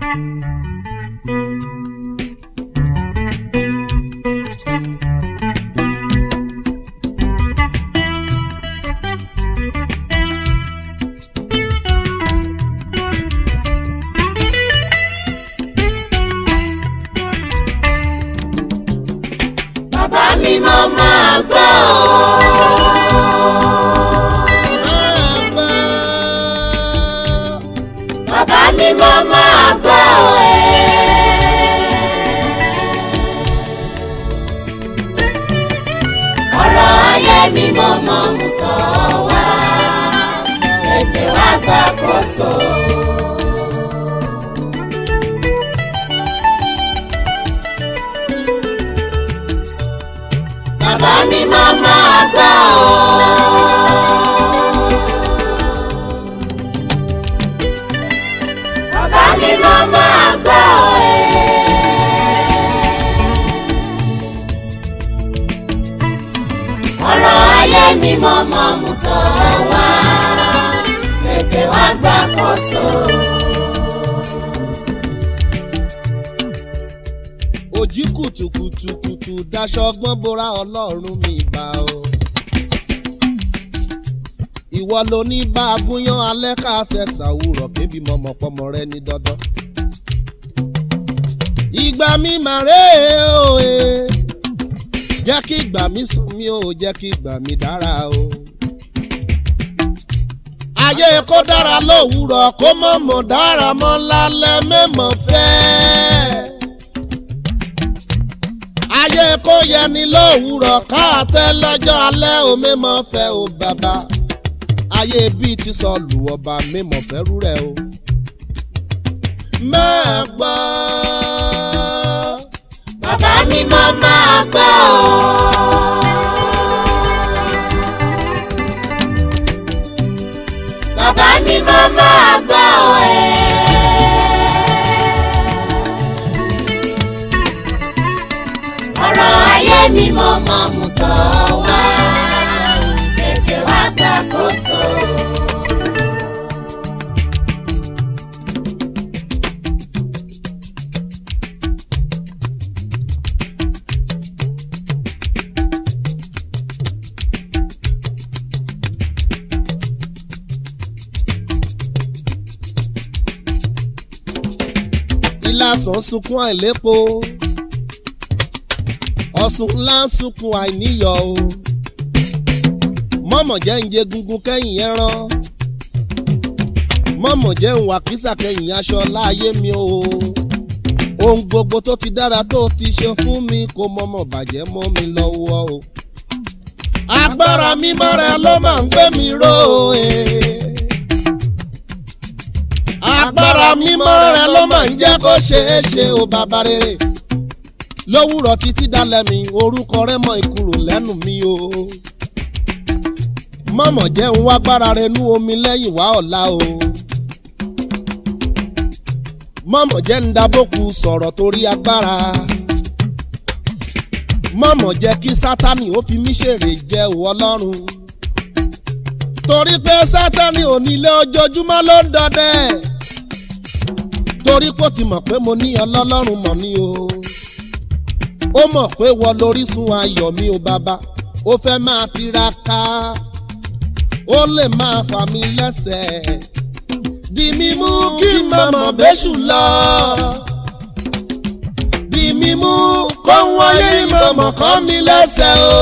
bàbá mi mo máa gbọ́ máa gbọ́. bàbá mi mo máa gbọ́ ọ̀rọ̀ ayé mi mo mọ̀ mú tọ́ wá tètè wá gbàkóso. bàbá mi mo máa gbọ́ bàbá mi mo máa gbọ́ ọ̀rọ̀ ayé mi mo mọ̀ mú tọ́ wá tètè wá gbàkóso. òjì kùtùkùtùkùtù daṣọ ọgbọ́n bora ọlọ́run mi bá o. ìwọ ló ní bá a gúnyán alẹ́ ká ṣẹ̀ṣà òwúrọ̀ kébí mọ̀mọ́pọ́mọ rẹ ní dandan. ìgbà mi mà rè é o e jẹ́ kí ìgbà mi sùn mí o jẹ́ kí ìgbà mi dára o. ayé kó dára lówùúrọ̀ kó mọ̀mọ́ dára mọ́ lálẹ́ mẹ́mọ́ fẹ́ẹ́ ayé kó yẹni lówùúrọ̀ káàtẹ́ lọ́jọ́ alẹ́ o mímọ́ fẹ́ o bàbá ayé bíi ti sọ lù ọba mímọ́ fẹ́rú rẹ̀ o. máa gbọ́. bàbá mi mo máa gbọ́ bàbá mi mo máa gbọ́ ọ̀rọ̀ ayé mi mo mọ̀ mú tọ́ wá tètè wá gbàkóso. ìlàsàn sunkún àìlépo ọ̀sùn ńlá ń sunkún àìníyọ̀ o mọ̀mọ̀ jẹ́ ń jẹ gungun kẹ́yìn ẹran mọ̀mọ̀ jẹ́ ń wà kísà kẹ́yìn aṣọ láàyè mi o ohun gbogbo tó ti dára tó ti ṣe fún mi kò mọ̀mọ̀ bàjẹ́ mọ́ mi lọ́wọ́ o agbára mímọ́ rẹ ló máa ń gbé mi ró e agbára mímọ́ rẹ ló máa ń jẹ́ kó ṣeé ṣe o bàbá rere lówùrọ̀ títí dalẹ̀ mi orúkọ rẹ mọ ìkúrò lẹ́nu mi o mọ̀mọ̀ jẹ́ ń wá gbára rẹ nú omi lẹ́yìn wá ọ̀la o mọ̀mọ̀ jẹ́ ń dabóku sọ̀rọ̀ torí agbára mọ̀mọ̀ jẹ́ kí sátani ó fi mí ṣèrè jẹ́ òwò ọlọ́run torí pé sátani ò nílé ojoojúmọ́ ló ń dọdẹ torí kò ti mọ̀ pé mo ní ọlọ́lọ́run mọ̀ ní o ó mọ̀ pé wọ́n lórísun ayọ̀ mi ò bàbá ó fẹ́ máa tiraka ó lè máa fà mí lẹ́sẹ̀ di mímú kí mọ̀mọ́ bẹ́ṣù lọ di mímú kó wáyé mọ̀mọ́ kọ́ mi lẹ́sẹ̀ o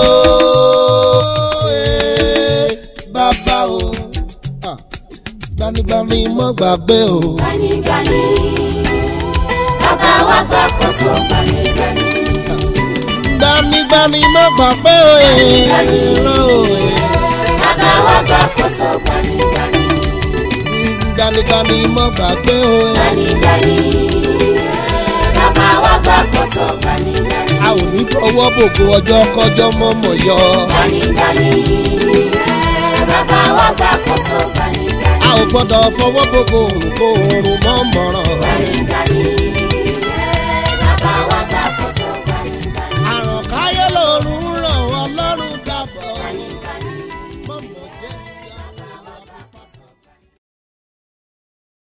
eh, bàbá o Ah, gbanigbani mọ́ gbàgbé o. gbanígbaní bàbá wa gbàkóso gbanígbaní. gbanigbani mọ́ gbàgbé o. Gbanigbani. irọ́ o, eh. bàbá wa gbàkóso gbanígbaní. gbanigbani mọ́ gbàgbé o. eh. gbanígbaní bàbá wa gbàkóso gbanígbaní. a ò ní fọwọ́ bògo ọjọ́ kọjọ́ mọ́mọ́ yọ. gbanígbaní bàbá wa gbàkóso gbanígbaní. a ò gbọ́dọ̀ fọwọ́ bògo òrùn kó oorun mọ́ mọ̀ràn. gbanígbaní bàbá wa